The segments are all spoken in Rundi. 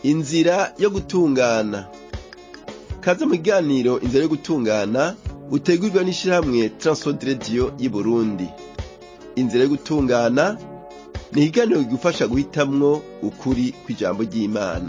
inzira yo gutungana kaze mu kiganiro inzira yo gutungana utegurwa n'ishirahamwe Transworld Radio y'Uburundi inzira yo gutungana ni ikiganiro kigufasha guhitamwo ukuri kw'ijambo ry'Imana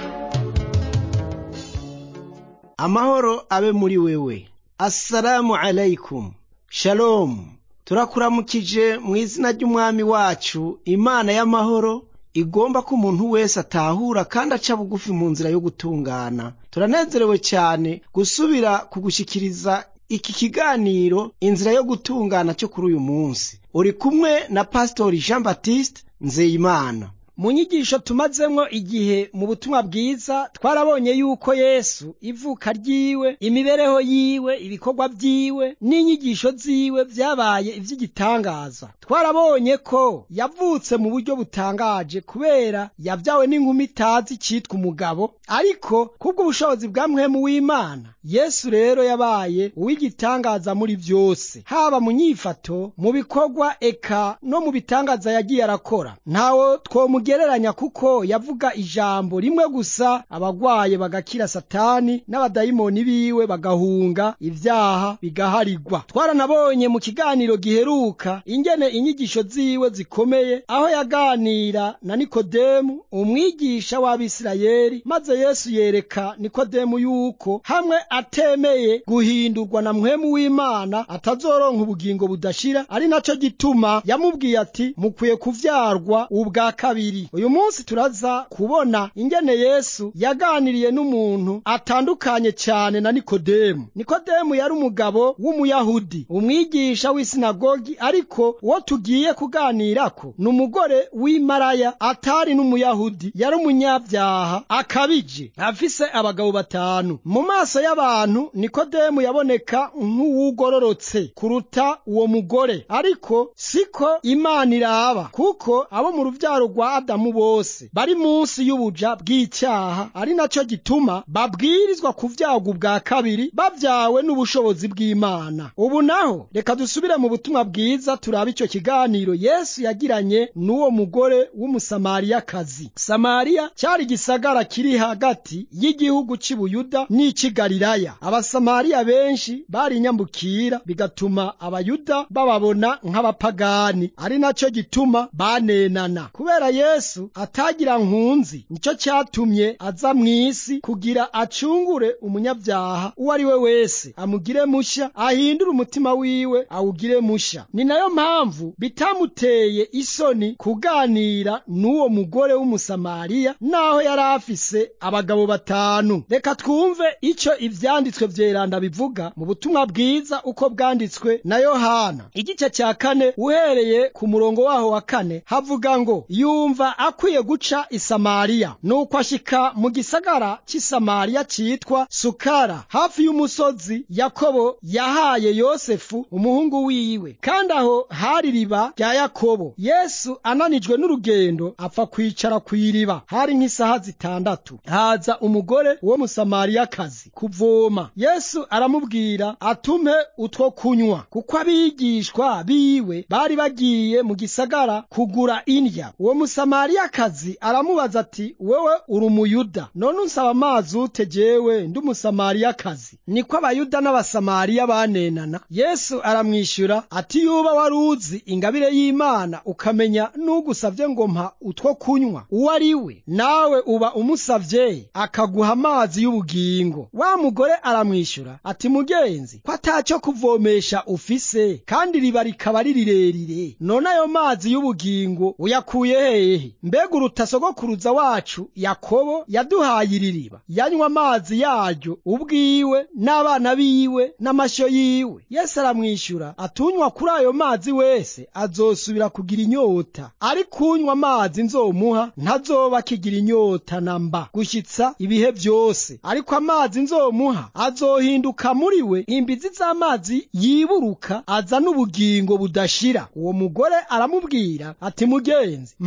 amahoro abe muri wewe assalamu alaikum shalom turakuramukije mu izina ry'umwami wacu imana y'amahoro igomba ko umuntu wese atahura kandi aca bugufi mu nzira yo gutungana turanezerewe cyane gusubira kugushyikiriza iki kiganiro inzira yo gutungana cyo kuri uyu munsi uri kumwe na pasitori jean baptiste nzeyimana mu nyigisho tumazemwo igihe mu butumwa bwiza twarabonye yuko yesu ivuka ryiwe imibereho yiwe ibikorwa vyiwe n'inyigisho ziwe vyabaye ivy'igitangaza twarabonye ko yavutse mu buryo butangaje kubera yavyawe n'inkumi itazi citwa umugabo ariko kubw'ubushobozi bwa mpwemu w'imana yesu rero yabaye uw'igitangaza muri vyose haba mu nyifato mu bikorwa eka no mu bitangaza yagiye arakora ntawo twomugereranya kuko yavuga ijambo rimwe gusa abagwaye bagakira satani n'abadayimoni biwe bagahunga ivyaha bigaharigwa twaranabonye mu kiganiro giheruka ingene inyigisho ziwe zikomeye aho yaganira na nikodemu umwigisha w'abisirayeli maze yesu yereka nikodemu yuko hamwe atemeye guhindurwa na mpwemu w'imana atazoronka ubugingo budashira ari naco gituma yamubwiye ati mukwiye kuvyarwa ubwa kabiri uyu munsi turaza kubona ingene yesu yaganiriye n'umuntu atandukanye cyane na nikodemu nikodemu yari umugabo w'umuyahudi umwigisha w'isinagogi ariko uwo tugiye kuganirako ni umugore w'imaraya atari n'umuyahudi yari umunyabyaha akabije afise abagabo batanu mu maso y'abantu nikodemu yaboneka nk'uwugororotse kuruta uwo mugore ariko siko imana iraba kuko abo mu ruvyaro rwa adamu bose bari munsi y'ubuja bw'icyaha ari naco gituma babwirizwa kuvyagwa ubwa kabiri bavyawe n'ubushobozi bw'imana ubu naho reka dusubire mu butumwa bwiza turabe ico kiganiro yesu yagiranye n'uwo mugore w'umusamariyakazi samariya cyari igisagara kiri hagati y'igihugu c'ibuyuda n'ic'i galilaya abasamariya benshi bari inyambukira bigatuma abayuda bababona nk'abapagani ari naco gituma banenana kubera yesu atagira nkunzi nico cyatumye aza mw'isi kugira acungure umunyabyaha uwo ari we wese amugire musha ahindure umutima wiwe awugire musha ni nayo mpamvu bitamuteye isoni kuganira n'uwo mugore w'umusamariya naho yari afise abagabo batanu reka twumve ico ivyanditswe vyeranda bivuga mu butumwa bwiza uko bwanditswe na yohana igice cya kane uhereye ku murongo waho wa kane havuga ngo yumva akwiye guca isamariya nuko ashika mu gisagara cy'isamariya citwa sukara hafi y'umusozi yakobo yahaye yosefu umuhungu wiwe kandi aho hari riba rya yakobo yesu ananijwe n'urugendo apfa kwicara ku iriba hari nk'isaha zitandatu haza umugore wo musamariyakazi kuvoma yesu aramubwira atume utwo kunywa kuko abigishwa biwe bari bagiye mu gisagara kugura indya uwo musamariyakazi aramubaza ati wewe uri umuyuda none unsaba amazi ute jewe ndi umusamariyakazi niko abayuda n'abasamariya banenana yesu aramwishyura ati yuba wari uzi ingabire y'imana ukamenya n'ugusavye ngo mpa utwo kunywa uwo ari we nawe uba umusavye akaguha amazi y'ubugingo wa mugore aramwishyura ati mugenzi ko atacyo kuvomesha ufise kandi riba rikaba ari rirerire none ayo mazi y'ubugingo uyakuye hehe mbega uruta sogokuruza wacu yakobo yaduhaye iri riba yanywa amazi yaryo ubwiwe n'abana biwe n'amashyo yiwe yesu aramwishyura atunywa kuri ayo mazi wese azosubira kugira inyota ariko unywa amazi nzomuha ntazoba akigira inyota na mba gushyitsa ibihe byose ariko amazi nzomuha azohinduka muri we imbizi z'amazi yiburuka azana ubugingo budashira uwo mugore aramubwira ati mugenzi mase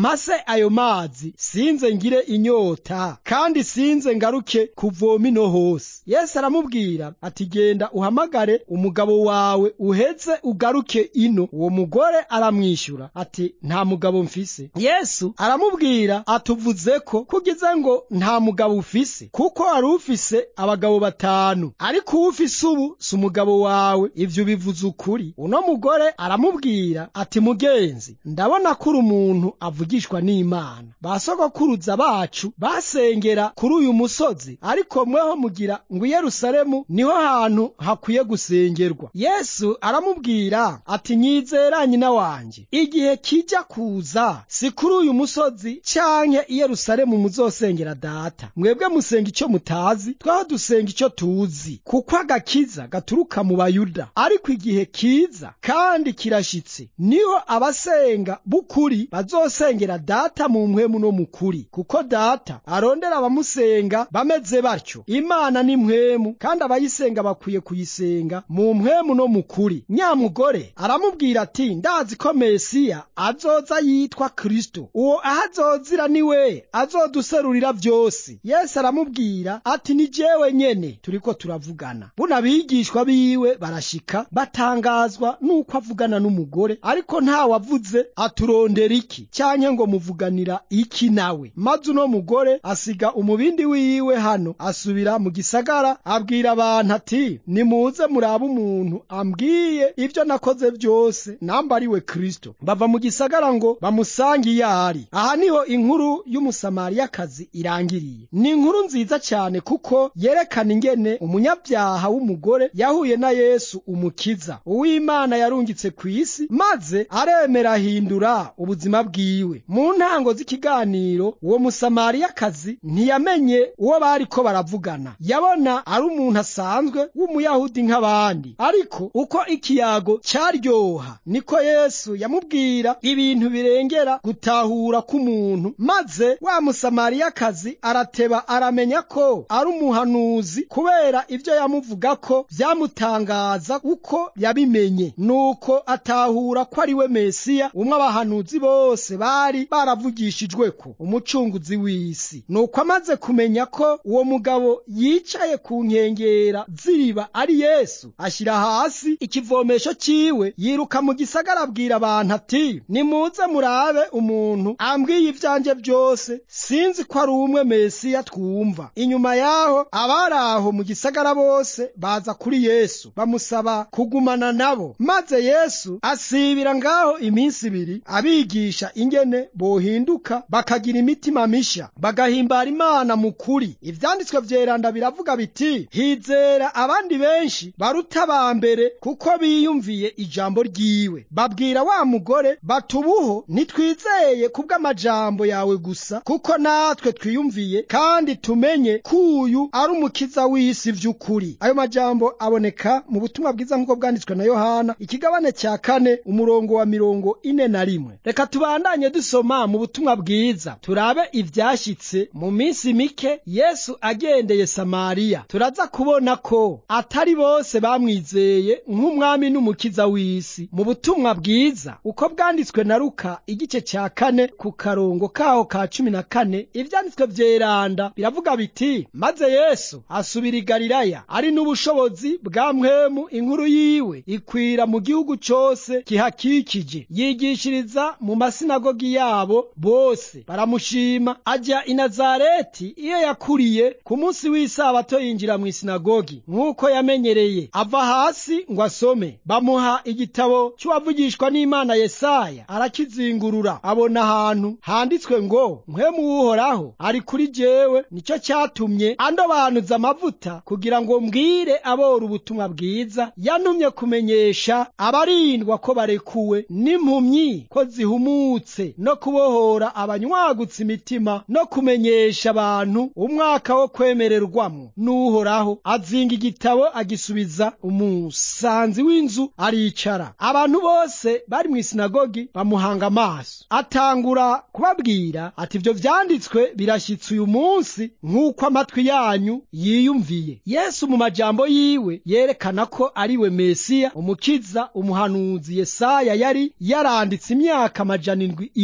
ayo mazi sinze ngire inyota kandi sinze ngaruke kuvoma ino hose yesu aramubwira ati genda uhamagare umugabo wawe uheze ugaruke ino uwo mugore aramwishyura ati nta mugabo mfise yesu aramubwira atuvuze ko kugize ngo nta mugabo ufise kuko wari ufise abagabo batanu ariko uwo ufise ubu si umugabo wawe ivyo bivuze ukuri uno mugore aramubwira ati mugenzi ndabona ko uri umuntu avugishwa n'imana basogokuruza bacu basengera kuri uyu musozi ariko mweho mugira ngo i yerusalemu niho hantu hakwiye gusengerwa yesu aramubwira ati nyizera nyina wanje igihe kijya kuza si kuri uyu musozi canke i yerusalemu muzosengera data mwebwe musenga icyo mutazi twaho dusenga icyo tuzi kuko agakiza gaturuka mu bayuda ariko igihe kiza kandi kirashitse niho abasenga b'ukuri bazosengera data mu mpwemu no mu kuri kuko data arondera abamusenga bameze batyo imana ni mpwemu kandi abayisenga bakwiye kuyisenga mu mpwemu no mu kuri nyamugore aramubwira ati ndazi ko mesiya azoza yitwa kristo uwo aho azozira ni we azoduserurira byose yesu aramubwira ati ni jewe nyene turiko turavugana buno abigishwa biwe barashika batangazwa n'uko avugana n'umugore ariko ntawavuze aturondera iki canke ngo muvuganira iki nawe maze uno mugore asiga umubindi wiwe hano asubira mu gisagara abwira abantu ati nimuze murabe umuntu ambwiye ibyo nakoze byose namba ari we kristo bava mu gisagara ngo bamusange iyo ari aha niho inkuru y'umusamariyakazi irangiriye ni inkuru nziza cyane kuko yerekana ingene umunyabyaha w'umugore yahuye na yesu umukiza uw'imana yarungitse ku isi maze aremera ahindura ubuzima bwiwe mu ntango z'ikiganiro uwo musamariyakazi ntiyamenye uwo bariko baravugana yabona ari umuntu asanzwe w'umuyahudi nk'abandi ariko uko ikiyago cyaryoha niko yesu yamubwira ibintu birengera gutahura k'umuntu maze wa musamariyakazi arateba aramenya ko ari umuhanuzi kubera ibyo yamuvuga ko byamutangaza uko yabimenye nuko atahura ko ari we mesiya umwe abahanuzi bose bari baravugishijwe ko umucunguzi w'isi nuko amaze kumenya ko uwo mugabo yicaye ku nkengera ziriba ari yesu ashyira hasi ikivomesho cyiwe yiruka mu gisagara abwira abantu ati nimuze murabe umuntu ambwiye ibyanjye byose sinzi ko ari umwe mesiya twumva inyuma yaho abari aho mu gisagara bose baza kuri yesu bamusaba kugumana nabo maze yesu asibira ngaho iminsi ibiri abigisha ingene bohinduka bakagira imitima misha bagahimbara imana mu kuri ivyanditswe vyeranda biravuga biti hizera abandi benshi baruta ba mbere kuko biyumviye ijambo ryiwe babwira wa mugore batubuho ntitwizeye kubw'amajambo yawe gusa kuko natwe twiyumviye kandi tumenye ko uyu ari umukiza w'isi vy'ukuri ayo majambo aboneka mu butumwa bwiza nk'uko bwanditswe na yohana ikigabane cya kane umurongo wa mirongo ine na rimwe reka tubandanye dusoma mu butumwa bwiza turabe ivyashyitse mu minsi mike yesu agendeye samariya turaza kubona ko atari bose bamwizeye nk'umwami n'umukiza w'isi mu butumwa bwiza uko bwanditswe na luka igice cya kane ku karongo kaho ka cumi na kane ivyanditswe vyeranda biravuga biti maze yesu asubira i galilaya ari n'ubushobozi bwa mwemu inkuru yiwe ikwira mu gihugu cose kihakikije yigishiriza mu masinagogi yabo bose baramushima ajya i nazareti iyo yakuriye ku munsi w'isabato yinjira mu isinagogi nk'uko yamenyereye ava hasi ngo asome bamuha igitabo cy'uwavugishwa n'imana yesaya arakizingurura abona ahantu handitswe ngo mpwemu w'uhoraho ari kuri jewe nicyo cyatumye andobanuza amavuta kugira ngo mbwire abora ubutumwa bwiza yantumye kumenyesha abarindwa ko barekuwe n'impumyi ko zihumutse no kubohora abanywagutse imitima no kumenyesha abantu umwaka wo kwemererwamo n'uhoraho azinga igitabo agisubiza umusanzi w'inzu aricara abantu bose bari mu isinagogi bamuhanga amaso atangura kubabwira ati ibyo vyanditswe birashyitse uyu munsi nk'uko amatwi yanyu yiyumviye yesu mu majambo yiwe yerekana ko ari we mesiya umukiza umuhanuzi yesaya yari yaranditse imyaka amajana indwi imbere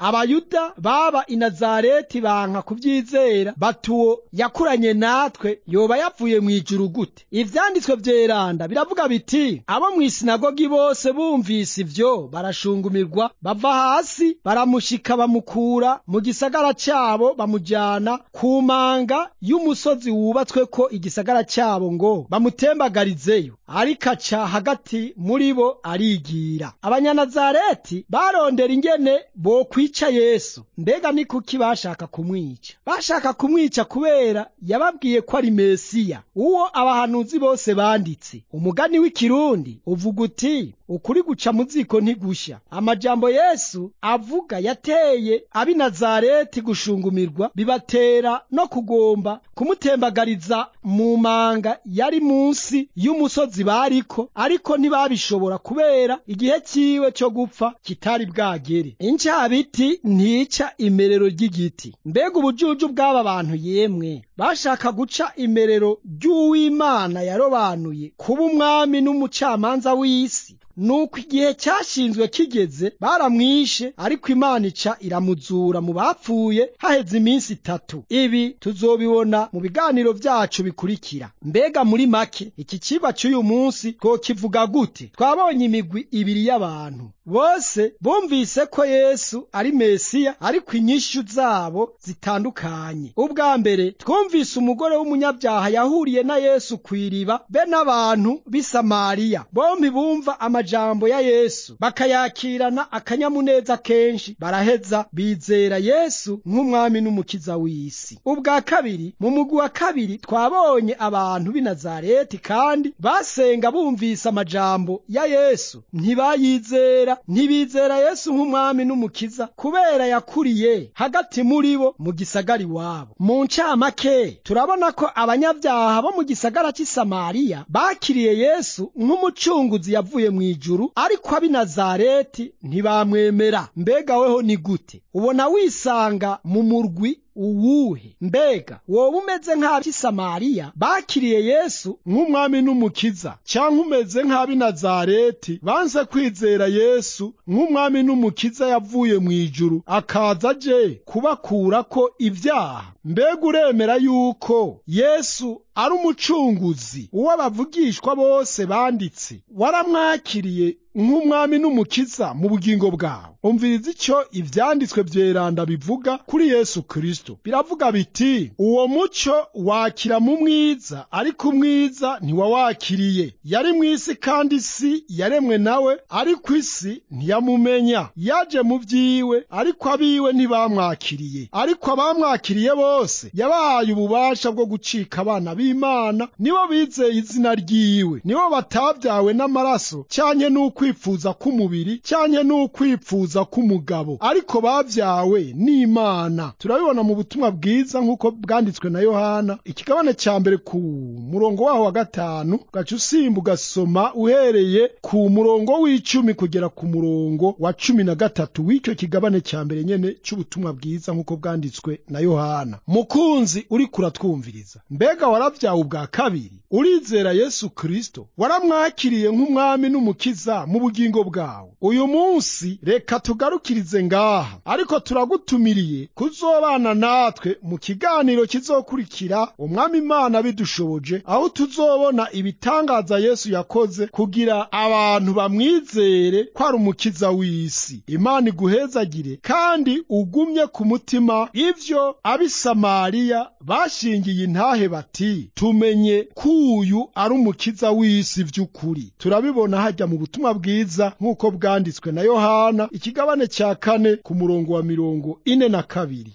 abayuda baba i nazareti banka kubyizera batuwo yakuranye natwe yoba yavuye mu ijuru gute ivyanditswe vyeranda biravuga biti abo mu isinagogi bose bumvise ivyo barashungumirwa bava hasi baramushika bamukura mu gisagara cyabo bamujyana ku manga y'umusozi wubatsweko igisagara cyabo ngo bamutembagarizeyo ariko aca hagati muri bo arigira abanyanazareti barondera ingene bokwica yesu mbega ni kuki bashaka kumwica bashaka kumwica kubera yababwiye ko ari mesiya uwo abahanuzi bose banditse umugani w'ikirundi uvuga uti ukuri guca mu ziko ntigusha amajambo yesu avuga yateye ab'i nazareti gushingumirwa bibatera no kugomba kumutembagariza mu manga yari munsi y'umusozi bariko ariko ntibabishobora kubera igihe ciwe cyo gupfa kitari bwagere incabiti ntica imerero ry'igiti mbega ubujuju bw'aba bantu yemwe bashaka guca imerero ry'uw'imana yarobanuye kuba umwami n'umucamanza w'isi nuko igihe cyashinzwe kigeze baramwishe ariko imana ica iramuzura mu bapfuye haheze iminsi itatu ibi tuzobibona mu biganiro byacu bikurikira mbega muri make iki cigwa cy'uyu munsi twokivuga gute twabonye imigwi ibiri y'abantu bose bumvise ko yesu ari mesiya ariko inyishu zabo zitandukanye ubwa mbere twumvise umugore w'umunyabyaha yahuriye na yesu ku iriba be n'abantu b'i samariya bombi bumva amajambo ya yesu bakayakirana akanyamuneza kenshi baraheza bizera yesu nk'umwami n'umukiza w'isi ubwa kabiri mu mugwi wa kabiri twabonye abantu b'i nazareti kandi basenga bumvise amajambo ya yesu ntibayizera ntibizera yesu nk'umwami n'umukiza kubera yakuriye hagati muri bo mu gisagara iwabo mu ncamake turabona ko abanyabyaha bo mu gisagara cy'i samariya bakiriye yesu nk'umucunguzi yavuye mu ijuru ariko ab'i nazareti ntibamwemera mbega weho ni gute ubona wisanga mu murwi uwuhe mbega wowe umeze nk'ab'i samariya bakiriye yesu nk'umwami n'umukiza cyangwa umeze nk'ab'i nazareti banze kwizera yesu nk'umwami n'umukiza yavuye mu ijuru akaza aje kubakura ko ibyaha mbega uremera yuko yesu ari umucunguzi uwo bavugishwa bose banditse waramwakiriye nk'umwami n'umukiza mu bugingo bwawe umviriza icyo ibyanditswe byeranda bivuga kuri yesu kirisito biravuga biti uwo mucyo wakira mu mwiza ariko umwiza ntiwawakiriye yari mu isi kandi isi yaremwe nawe ariko isi ntiyamumenya yaje mu byiwe ariko abiwe ntibamwakiriye ariko abamwakiriye bose yabahaye ububasha bwo gucika abana b'imana nibo bizeye izina ryiwe nibo batabyawe n'amaraso cyanye n'uko ukwifuza k'umubiri cyanye n'ukwipfuza k'umugabo ariko babyawe n'imana turabibona mu butumwa bwiza nk'uko bwanditswe na yohana ikigabane cya mbere ku murongo waho wa gatanu ugaca usimba ugasoma uhereye ku murongo w'icumi kugera ku murongo wa cumi na gatatu w'icyo kigabane cya mbere nyene cy'ubutumwa bwiza nk'uko bwanditswe na yohana mukunzi uri kuratwumviriza mbega warabyawe ubwa kabiri urizera yesu kirisito waramwakiriye nk'umwami n'umukiza mu bugingo bwawe uyu munsi reka tugarukirize ngaha ariko turagutumiriye kuzobana natwe mu kiganiro kizokurikira umwami imana bidushoboje aho tuzobona ibitangaza yesu yakoze kugira abantu bamwizere ko ari umukiza w'isi imana iguhezagire kandi ugumye ku mutima ivyo ab'i samariya bashingiye intahe bati tumenye ko uyu ari umukiza w'isi vy'ukuri turabibona hajya mu butumwa bwiza nk'uko bwanditswe na yohana ikigabane cya kane ku murongo wa mirongo ine na kabiri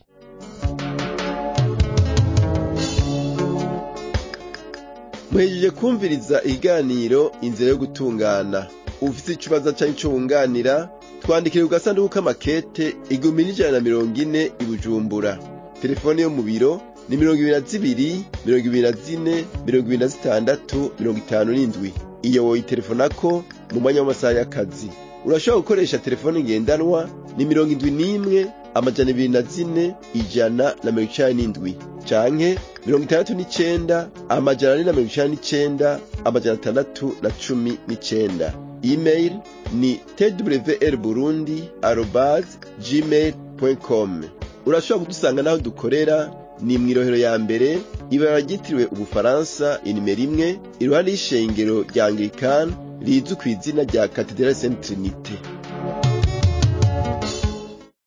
muhejeje kumviriza ikiganiro inzira yo gutungana ufite ikibazo cyangwa icyo wunganira twandikire ku gasanduku k'amakete igihumbi n'ijana na mirongo ine i bujumbura telefone yo mu biro ni mirongo ibiri na zibiri mirongo ibiri na zine mirongo ibiri na zitandatu mirongo itanu n'indwi iyo woyitelefonako mu mwanya w'amasaha y'akazi urashobora gukoresha telefone ngendanwa ni mirongo indwi n'imwe amajana ibiri na zine ijana na mirongo icenda n'indwi canke mirongo itandatu n'icenda amajana ane na mirongo icenda n'icenda amajana atandatu na cumi n'icenda email ni twr burundi arobase gmail com urashobora kudusanga n'aho dukorera ni mu irohero ya mbere ibara ryitiriwe ubufaransa inimero imwe iruhande y'ishengero rya anglikani rizwi ku izina rya katedrali saint trinite